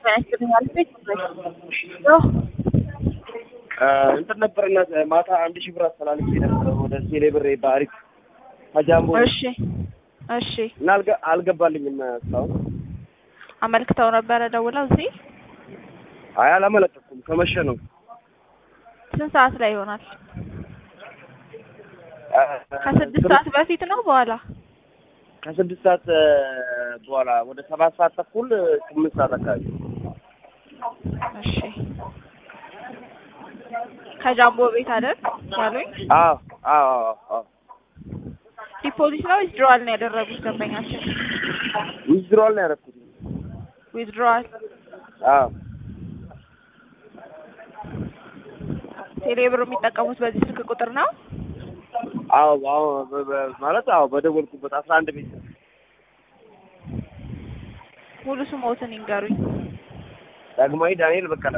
እንትን ነበርና ማታ አንድ ሺህ ብር አስተላልፌ ነበር ወደ ቴሌ ብር በአሪፍ ከጃምቦ እሺ እሺ እና አልገ- አልገባልኝም እስካሁን። አመልክተው ነበረ ደውለው እዚህ አይ አላመለከትኩም፣ ከመሸ ነው። ስንት ሰዓት ላይ ይሆናል? ከስድስት ሰዓት በፊት ነው በኋላ? ከስድስት ሰዓት እ፣ በኋላ ወደ ሰባት ሰዓት ተኩል ስምንት ሰዓት አካባቢ እሺ ከጃምቦ ቤት አይደል ያሉኝ? አዎ አዎ አዎ አዎ ዲፖዚት ነው ዊዝድሮዋል ነው ያደረጉት ደንበኛችን? ዊዝድሮዋል ነው ያደረኩት። ዊዝድሮዋል አዎ ቴሌብር የሚጠቀሙት በዚህ ስልክ ቁጥር ነው? አዎ አዎ በ- በ- ማለት አዎ በደወልኩበት አስራ አንድ ቤት ሙሉ ስሞትን ይንገሩኝ። ዳግማዊ ዳንኤል በቀለ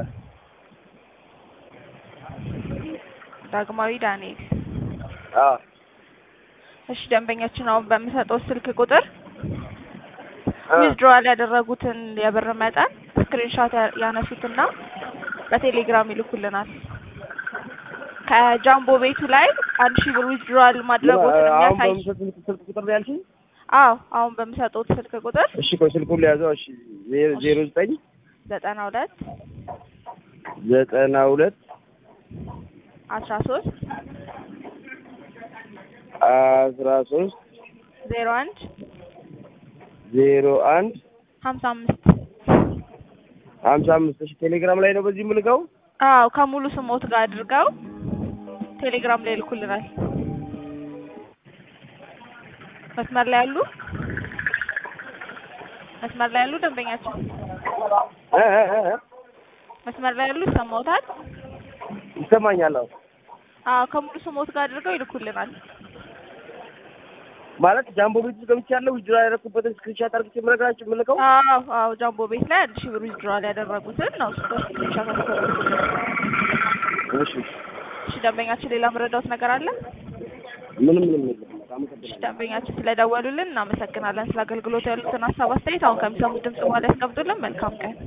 ዳግማዊ ዳንኤል። አዎ እሺ ደንበኛችን አሁን በምሰጠው ስልክ ቁጥር እ፣ ዊዝድሮዋል ያደረጉትን የብር መጠን ስክሪንሾት ያ- ያነሱትና በቴሌግራም ይልኩልናል። ከጃምቦ ቤቱ ላይ አንድ ሺህ ብር ዊዝድሮዋል ማድረጉትን አሁን የሚያሳይ በምሰጥ ስልክ ስልክ ቁጥር ነው ያልሽኝ? አዎ አሁን በምሰጡት ስልክ ቁጥር እሺ ቆይ ስልኩን ሊያዘው። እሺ ዜ- ዜሮ ዘጠኝ ዘጠና ሁለት ዘጠና ሁለት አስራ ሶስት አስራ ሶስት ዜሮ አንድ ዜሮ አንድ ሀምሳ አምስት ሀምሳ አምስት እሺ ቴሌግራም ላይ ነው በዚህ የምልከው? አዎ ከሙሉ ስሞት ጋር አድርገው ቴሌግራም ላይ ይልኩልናል። መስመር ላይ ያሉ መስመር ላይ ያሉ ደንበኛችን እ እ እ እ መስመር ላይ ያሉ ይሰማዎታል? ይሰማኛል። አዎ አዎ ከሙሉ ስሞት ጋር አድርገው ይልኩልናል። ማለት ጃምቦ ቤት ውስጥ ገብቻለሁ። ዊዝድሮ ያደረኩበትን ስክሪንሻት አድርጌ የምነግራችሁ የምልከው? አዎ አዎ ጃምቦ ቤት ላይ አንድ ሺህ ብር ዊዝድሮዋል ያደረጉትን ነው እሱ ስክሪንሾት አድርገው ይልኩልናል። እሺ እሺ ደንበኛችን ሌላ መረዳውት ነገር አለ? ምንም ምንም የለም። እሺ አመሰግናለሁ። ደንበኛችን ስለደወሉልን እናመሰግናለን። ስለ አገልግሎቱ ያሉትን ሀሳብ አስተያየት አሁን ከሚሰሙት ድምጽ በኋላ ያስቀምጡልን። መልካም ቀን